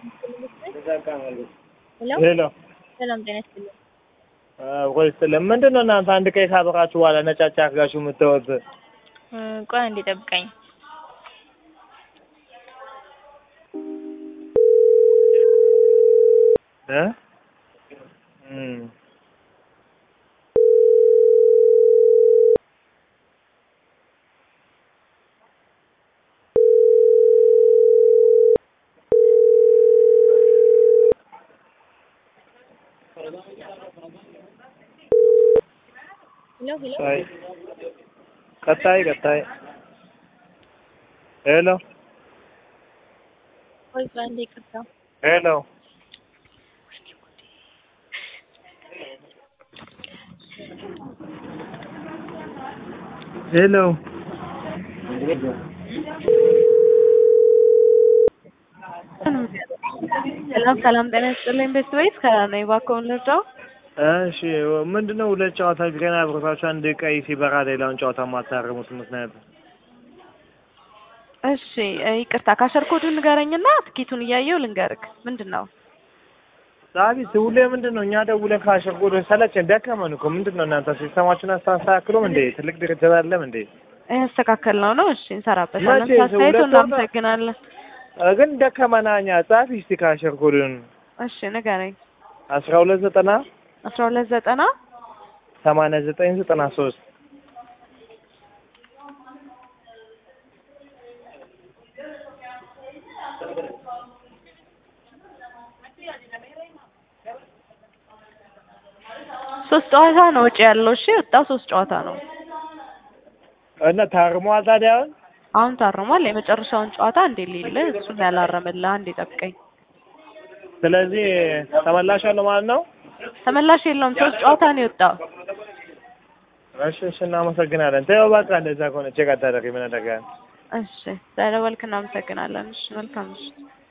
ሄሎ ሰላም ጤና ይስጥልኝ። ቆይ ስትልም ምንድን ነው እናንተ አንድ ቀይ ካበራችሁ በኋላ ነጫጭ አድርጋችሁ የምትወት? እ ቆይ አንዴ ጠብቀኝ። እ እም ሄሎ ሄሎ አይ ቀጣይ ቀጣይ ሄሎ ቆይ ቆይ አንዴ ይቅርታ። ሄሎ ሄሎ ሰላም ሰላም ጤና ይስጥልኝ ቤት ቤት ከነኝ እባክዎን ልርዳው? እሺ ምንድነው ሁለት ጨዋታ ገና አብሮታችሁ አንድ ቀይ ሲበራ ሌላውን ጨዋታ የማታርሙት ምክንያት? እሺ እ ይቅርታ ካሸር ኮዱን ንገረኝና ትኬቱን እያየው ልንገርክ። ምንድን ነው? ዳዊት ሁሌ ምንድን ነው እኛ ደውለን ካሸጎዶ ሰለቸን ደከመን እኮ ምንድን ነው እናንተ ሲስተማችሁን አስተካክሉም እንዴ? ትልቅ ድርጅት አይደለም እንዴ? ያስተካከል ነው ነው። እሺ እንሰራበታለን። መቼ? አስተያየቱ ሁለት ወር- እናመሰግናለን። እ ግን ደከመና እኛ ጻፊ እስቲ ካሸጎዶን እሺ ንገረኝ። አስራ ሁለት ዘጠና አስራ ሁለት ዘጠና ሰማንያ ዘጠኝ ዘጠና ሶስት ሶስት ጨዋታ ነው ወጪ ያለው። እሺ ወጣው ሶስት ጨዋታ ነው። እና ታርሟል ታዲያ አሁን አሁን ታርሟል። የመጨረሻውን ጨዋታ እንዴ ሊል እሱን ያላረመልህ አንዴ ጠብቀኝ። ስለዚህ ተመላሽ አለው ማለት ነው። ተመላሽ የለውም። ሶስት ጨዋታ ነው የወጣው። እሺ እሺ እናመሰግናለን። ተይው በቃ እንደዛ ከሆነ ቼክ አታደርጊ ምን አደርጋለሁ። እሺ ስለደወልክ እናመሰግናለን። እሺ መልካም እሺ